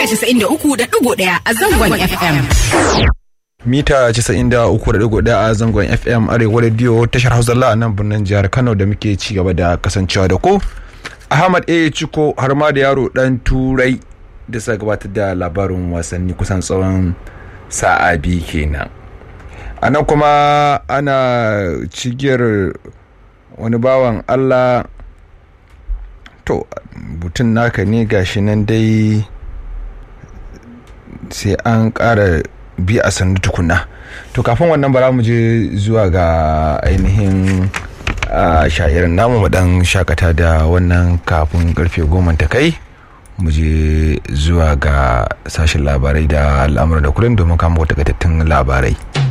mita 93.1 a zangon FM. mita 93.1 a zangon fm arewa radio tashar hausa a nan birnin jihar kano da muke ci gaba da kasancewa da ku ahmad a ciko har ma da yaro dan turai da suka gabatar da labarin wasanni kusan tsawon sa'a biyu kenan a nan kuma ana cigiyar wani bawan allah to butun naka ne gashi nan dai sai an ƙara bi a sannu tukuna to kafin wannan bara mu je zuwa ga ainihin sha'irin namu mu dan shakata da wannan kafin karfe goma ta kai mu je zuwa ga sashen labarai da al'amura da kullum domin kama wata labarai.